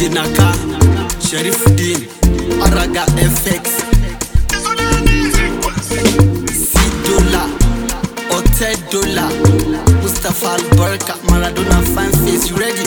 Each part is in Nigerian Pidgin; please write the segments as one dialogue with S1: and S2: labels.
S1: DJ Naka, Sheriffudin, Araga FX, C-Dollar, Hotel Dollar, Mustafa Albarka, Maradona fan face, you ready?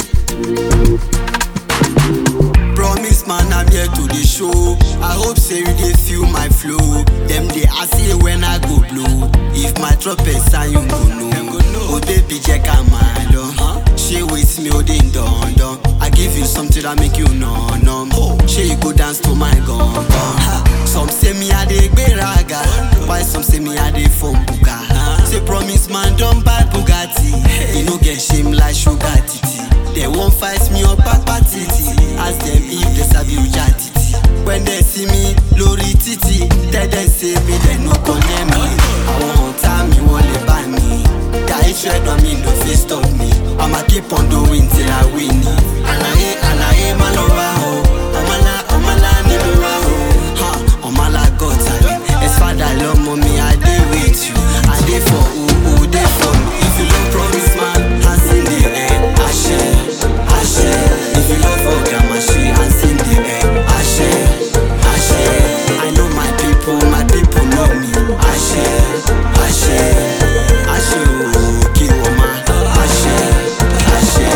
S1: Promise man, I'm here to the show. I hope say you dey feel my flow. Them dey ask you when I go blow. If my trumpet sound, you go know. Oh baby, check out my door. She with me, oh ding dong dong. I give you something that make you no no. She you go dance to my gong gong. Some say me I dey gberaga, while some say me I dey phone buga. Say promise man, don't buy Bugatti. You no get shame like sugar titi. They won't fight me up papa titi. Ask them if they sabi uja titi. When they see me lórí títì, tell them say me they no condemn me. Àwọn ọ̀tá mi wọ́n lè bá mi. That if tread on me no fit stop me. I'ma keep on doing till I win. Àlàyé àlàyé má lọ wá o. Ọmọlá ọmọlá ni mo wá o. Ha, Ọmọlá gọ́tà mi. Ẹ̀sfàdà lọ́mọ mi, I dey with you. I dey for who who dey for me. If you no promise man, hands in the air. Àṣẹ, àṣẹ. If you love for grandma, she hands in the air. Àṣẹ, àṣẹ. I know my people, my people know me. Àṣẹ, àṣẹ. Àṣẹ o, kí wọ́n má. Àṣẹ, àṣẹ.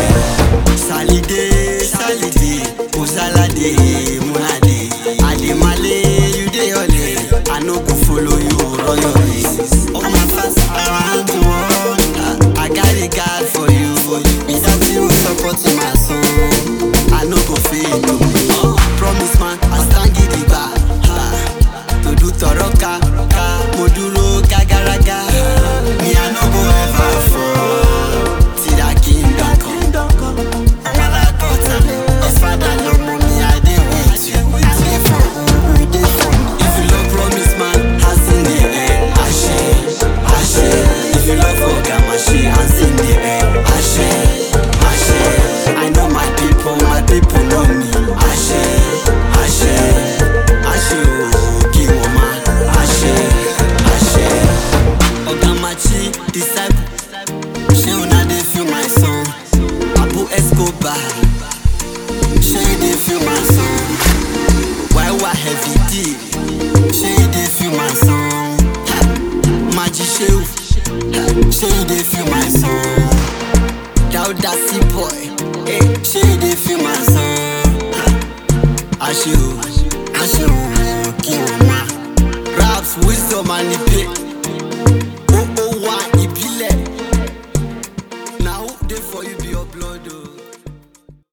S1: Salide, salide, Osalade, Munade, Ademale, you dey ole. I no go follow you run your race. All my fans around the world, I got a God for you. Without you supporting my soul, I no go fail you. Promise man, I stand gidigba. Ha, To do toroka, ka, mo dúró gàgàràgà. Me, I no go ever fall. Till that kingdom come. Ọmọlá gọ́tà mi, ẹ̀fádà lọmọ mi, I dey with you. I dey for who, who dey for me. If you love promise man, hands in the air. Àṣẹ, àṣẹ. If you love ọ̀gá màṣẹ, hands in the air. Àṣẹ, àṣẹ. I know my people, my people know me. Àṣẹ, àṣẹ. Àṣẹ o, kí wọ́n má. Àṣẹ, àṣẹ. Ọ̀gá màṣẹ, disciple. Ṣé una dey feel my song? Abu Escobar. Ṣé you dey feel my song? Why why heavy D? Ṣé you dey feel my song? Ha! Maji Sheu. Ha! Ṣé you dey feel my song? Dauda C boy. Hey, ṣé you dey feel my song? Ha! Àṣẹ o, àṣẹ o, kí wọ́n má. Raps, wisdom and the pay.